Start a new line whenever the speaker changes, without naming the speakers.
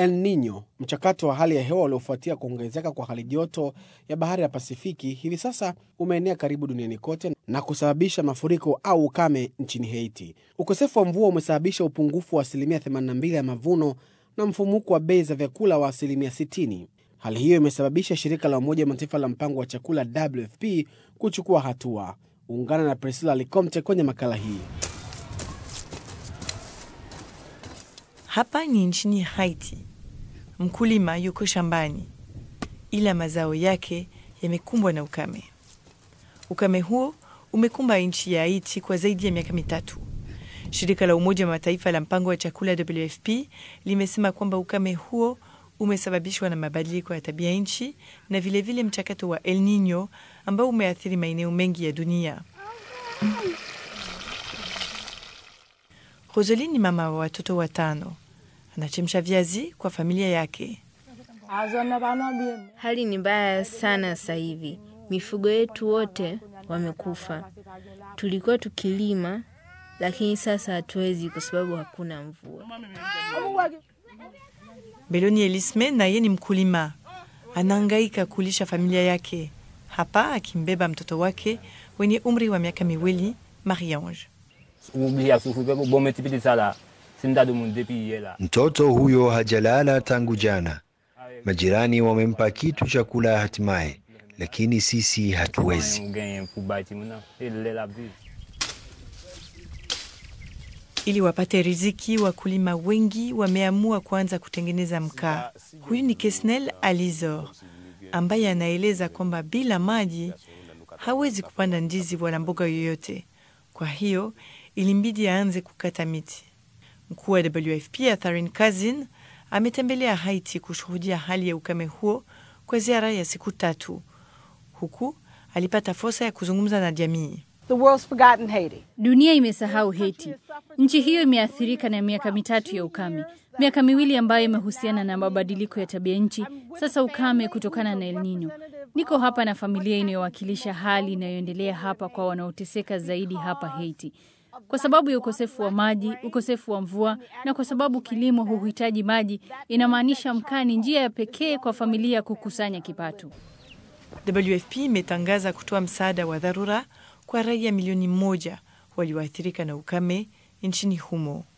El Nino, mchakato wa hali ya hewa uliofuatia kuongezeka kwa hali joto ya bahari ya Pasifiki, hivi sasa umeenea karibu duniani kote na kusababisha mafuriko au ukame nchini Haiti. Ukosefu wa mvua umesababisha upungufu wa asilimia 82 ya mavuno na mfumuko wa bei za vyakula wa asilimia 60. Hali hiyo imesababisha shirika la Umoja wa Mataifa la mpango wa chakula WFP kuchukua hatua. Ungana na Priscilla Licomte kwenye makala hii.
Hapa ni nchini Haiti. Mkulima yuko shambani, ila mazao yake yamekumbwa na ukame. Ukame huo umekumba nchi ya Haiti kwa zaidi ya miaka mitatu. Shirika la Umoja wa Mataifa la mpango wa chakula WFP limesema kwamba ukame huo umesababishwa na mabadiliko ya tabia nchi na vilevile vile mchakato wa El Nino ambao umeathiri maeneo mengi ya dunia. Rosalie ni mama wa watoto watano, anachemsha viazi kwa familia yake.
Hali ni mbaya sana sasa hivi, mifugo yetu wote wamekufa. Tulikuwa tukilima, lakini sasa hatuwezi kwa sababu hakuna mvua.
Beloni Elisme naye ni mkulima, anahangaika kulisha familia yake, hapa akimbeba mtoto wake wenye umri wa miaka miwili, Marie-Ange.
Mtoto huyo hajalala tangu jana. Majirani wamempa kitu cha kula hatimaye, lakini sisi hatuwezi.
Ili wapate riziki, wakulima wengi wameamua kuanza kutengeneza mkaa. Huyu ni Kesnel Alizor ambaye anaeleza kwamba bila maji hawezi kupanda ndizi wala mboga yoyote. Kwa hiyo ilimbidi aanze kukata miti. Mkuu wa WFP Atharin Kazin ametembelea Haiti kushuhudia hali ya ukame huo kwa ziara ya siku tatu. Huku alipata fursa ya kuzungumza na jamii.
Dunia imesahau Haiti. Nchi hiyo imeathirika na miaka mitatu ya ukame, miaka miwili ambayo imehusiana na mabadiliko ya tabia nchi, sasa ukame kutokana na El Nino. Niko hapa na familia inayowakilisha hali inayoendelea hapa kwa wanaoteseka zaidi hapa Haiti, kwa sababu ya ukosefu wa maji, ukosefu wa mvua, na kwa sababu kilimo huhitaji maji. Inamaanisha mkaa ni njia ya pekee kwa familia kukusanya kipato.
WFP imetangaza kutoa msaada wa dharura kwa raia milioni moja walioathirika na ukame nchini humo.